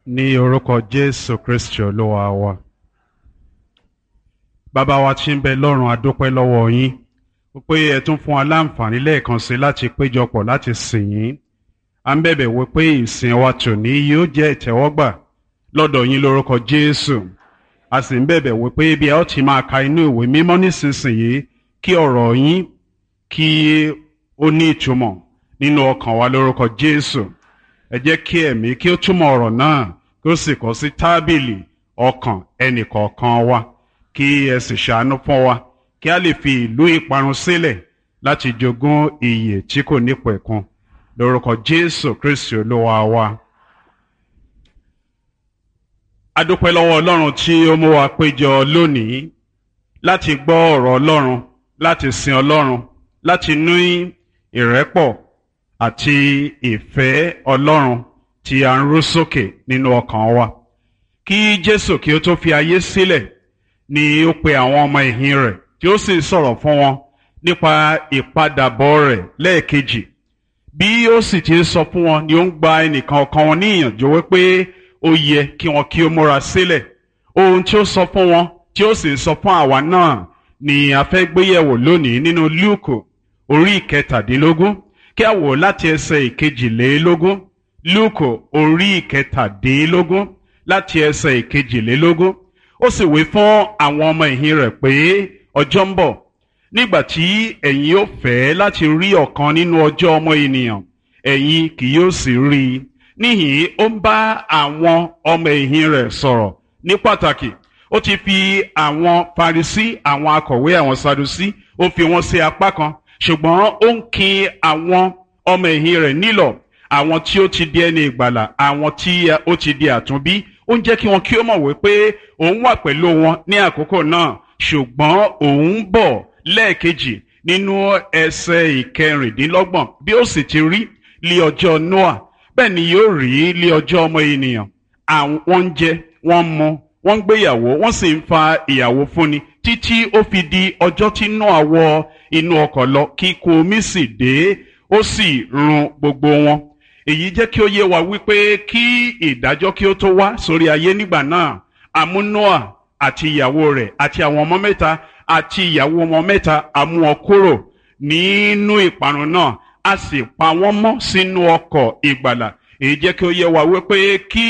ní orúkọ jésù kristi olúwa wa bàbá wa tí ń bẹ lọ́run adúpẹ́ lọ́wọ́ yín pé ẹ tún fún wa láǹfààní lẹ́ẹ̀kan sí láti péjọpọ̀ láti sìn yín à ń bẹ̀bẹ̀ wí pé ìsìn wa tòní yóò jẹ́ ìtẹ́wọ́gbà lọ́dọ̀ yín lórúkọ jésù a sì ń bẹ̀bẹ̀ wí pé bí ẹ ó ti máa ka inú ìwé mímọ́ nísinsìnyí kí ọ̀rọ̀ yín kí ó ní ìtumọ̀ nínú ọkàn wa lórúkọ jésù ẹ jẹ́ kí ẹ̀mí kí ó túmọ̀ ọ̀rọ̀ náà kí ó sì kọ sí tábìlì ọkàn ẹnìkọ̀ọ̀kan wa kí ẹ sì ṣàánú fún wa kí a lè fi ìlú ìparun sílẹ̀ láti jogún ìyè tí kò nípẹ̀kun lórúkọ jésù kristi olúwa wa. a dúpẹ́ lọ́wọ́ ọlọ́run tí ó mú wa péjọ lónìí láti gbọ́ ọ̀rọ̀ ọlọ́run láti sin ọlọ́run láti ní ìrẹ́pọ̀ àti ìfẹ́ ọlọ́run tí a ń rú sókè nínú ọkàn wa. kí jésù kí ó tó fi ayé sílẹ̀ ni ó pe àwọn ọmọ ìhìn rẹ̀ tí ó sì sọ̀rọ̀ fún wọn nípa ìpadàbọ̀ rẹ̀ lẹ́ẹ̀kejì bí ó sì ti sọ fún wọn ni ó ń gba ẹnìkan ọ̀kan wọn ní ìyànjú wípé ó yẹ kí wọn kí ó múra sílẹ̀ ohun tí ó sọ fún wọn tí ó sì sọ fún àwa náà ni a fẹ́ gbéyẹ̀wò lónìí nínú lúùkù orí ìkẹtàdínlógún kí a wò láti ẹsẹ̀ ìkejìlélógún lúùkù orí ìkẹtàdínlógún láti ẹsẹ̀ ìkejìlélógún ó sì wí fún àwọn ọmọ ìhìn rẹ̀ pé ọjọ́ ń bọ̀ nígbà tí ẹ̀yin ó fẹ́ láti rí ọ̀kan nínú ọjọ́ ọmọ ènìyàn ẹ̀yin kì yóò sì rí i níhìn ó ń bá àwọn ọmọ ìhìn rẹ̀ sọ̀rọ̀ ní pàtàkì ó ti fi àwọn Farisí àwọn akọ̀wé àwọn Sadusí ó fi wọn sí apá kan ṣùgbọ́n ó ń kin àwọn ọmọ ìhìn rẹ̀ nílọ̀ àwọn tí ó ti di ẹni ìgbàlà àwọn tí ó ti di àtúnbí ó ń jẹ́ kí wọn kí ó mọ̀ wípé òun wà pẹ̀lú wọn ní àkókò náà ṣùgbọ́n òun bọ̀ lẹ́ẹ̀kejì nínú ẹsẹ̀ ìkẹrìndínlọ́gbọ̀n bí ó sì ti rí lé ọjọ́ Noah bẹ́ẹ̀ ni yóò rí lé ọjọ́ ọmọ ènìyàn àwọn ń jẹ wọ́n ń mu wọ́n ń gbéyàwó wọ́n sì ń fa ìyàwó fúnni títí ó fi di ọjọ́ tí Noah wọ inú ọkọ̀ lọ kíkún omi sì dé ó sì run gbogbo wọn èyí jẹ́ kí ó yé wa wípé kí ìdájọ́ kí ó tó wá sórí ayé nígbà náà àmú Noah àti ìyàwó rẹ̀ àti àwọn ọmọ mẹ́ta àti ìyàwó ọmọ mẹ́ta àmú wọn kúrò nínú ìparun náà a sì pa wọ́n mọ́ sínú ọkọ̀ ìgbàlà èyí jẹ́ kí ó yé wa wípé kí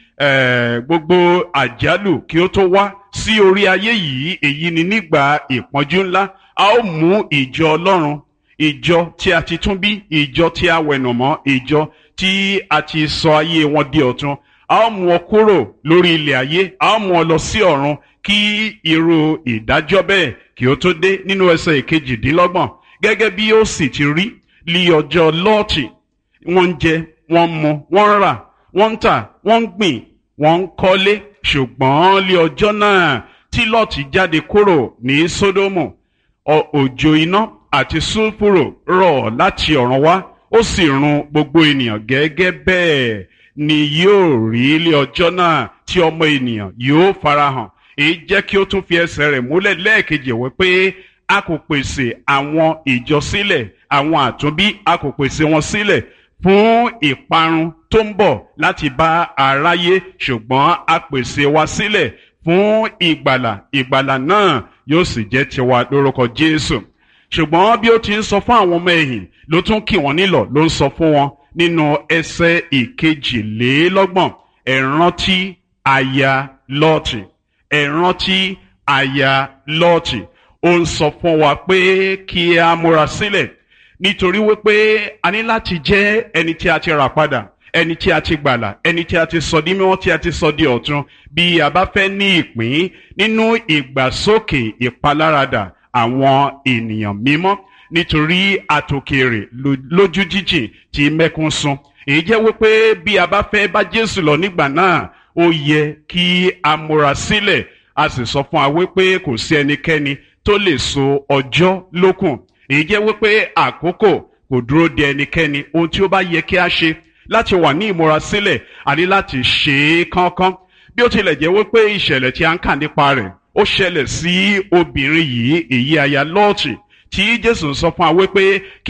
gbogbo àjálù kí ó tó wá sí orí ayé yìí èyí ni nígbà ìpọ́njú ńlá a ó mú ìjọ Ọlọ́run ìjọ tí a ti tún bí ìjọ tí a wẹ̀nùmọ́ ìjọ tí a ti sọ ayé wọn di ọ̀tun a ó mú ọ kúrò lórí ilẹ̀ ayé a ó mú ọ lọ sí ọ̀run kí irú ìdájọ́ bẹ́ẹ̀ kí ó tó dé nínú ẹsẹ̀ ìkejìdínlọ́gbọ̀n gẹ́gẹ́ bí ó sì ti rí lí ọjọ́ lọ́ọ̀tì wọ́n ń jẹ wọ́n ń mu wọ́n ń rà wọ́n ń tà wọ́n ń gbìn wọ́n ń kọ́lé ṣùgbọ́n lí ọjọ́ náà tí lọ́ọ̀tì jáde kúrò ní sódómù òjò iná àti sulfuro rọ̀ láti ọ̀run wá ó sì run gbogbo ènìyàn gẹ́gẹ́ bẹ́ẹ̀ ni yóò rí ilé ọjọ́ náà tí ọmọ ènìyàn yóò farahàn èyí jẹ́ kí ó tún fi ẹsẹ̀ rẹ̀ múlẹ̀ lẹ́ẹ̀kejì wípé a kò pèsè àwọn ìjọ sílẹ̀ àwọn àtúnbí a kò pèsè wọn sílẹ̀ fún ìparun tó ń bọ̀ láti bá aráyé ṣùgbọ́n a pèsè wa sílẹ̀ fún ìgbàlà ìgbàlà náà yóò sì jẹ́ tiwa lórúkọ Jésù ṣùgbọ́n bí ó ti ń sọ fún àwọn ọmọ ẹ̀yìn ló tún kì wọ́n nílọ̀ ló ń sọ fún wọn nínú ẹsẹ̀ ìkejìlélọ́gbọ̀n ẹ rántí aya lọ́ọ̀tì ẹ rántí aya lọ́ọ̀tì ó ń sọ fún wa pé kí a múra sílẹ̀ nítorí wípé a ní láti jẹ́ ẹni tí a ti rà padà ẹni tí a ti gbàlà ẹni tí a ti sọ di mímọ́ tí a ti sọ di ọ̀tun bí a bá fẹ́ ní ìpín nínú ìgbàsókè ìpaláradà àwọn ènìyàn mímọ́ nítorí àtòkèrè lójú jíjìn tí mẹ́kún sun èyí jẹ́ wípé bí a bá fẹ́ bá Jésù lọ nígbà náà ó yẹ kí a múra sílẹ̀ a sì sọ fún wa wípé kò sí ẹnikẹ́ni tó lè so ọjọ́ lókùn èyí jẹ́ wípé àkókò kò dúró de ẹnikẹ́ni ohun tí ó bá yẹ kí a ṣe láti wà ní ìmúra sílẹ̀ àní láti ṣe é kánkán bí ó tilẹ̀ jẹ́ wípé ìṣẹ̀lẹ̀ tí a ń kà nípa rẹ̀ ó ṣẹlẹ̀ sí obìnrin yìí èyí aya lọ́ọ̀tì tí Jésù sọ fún wa wípé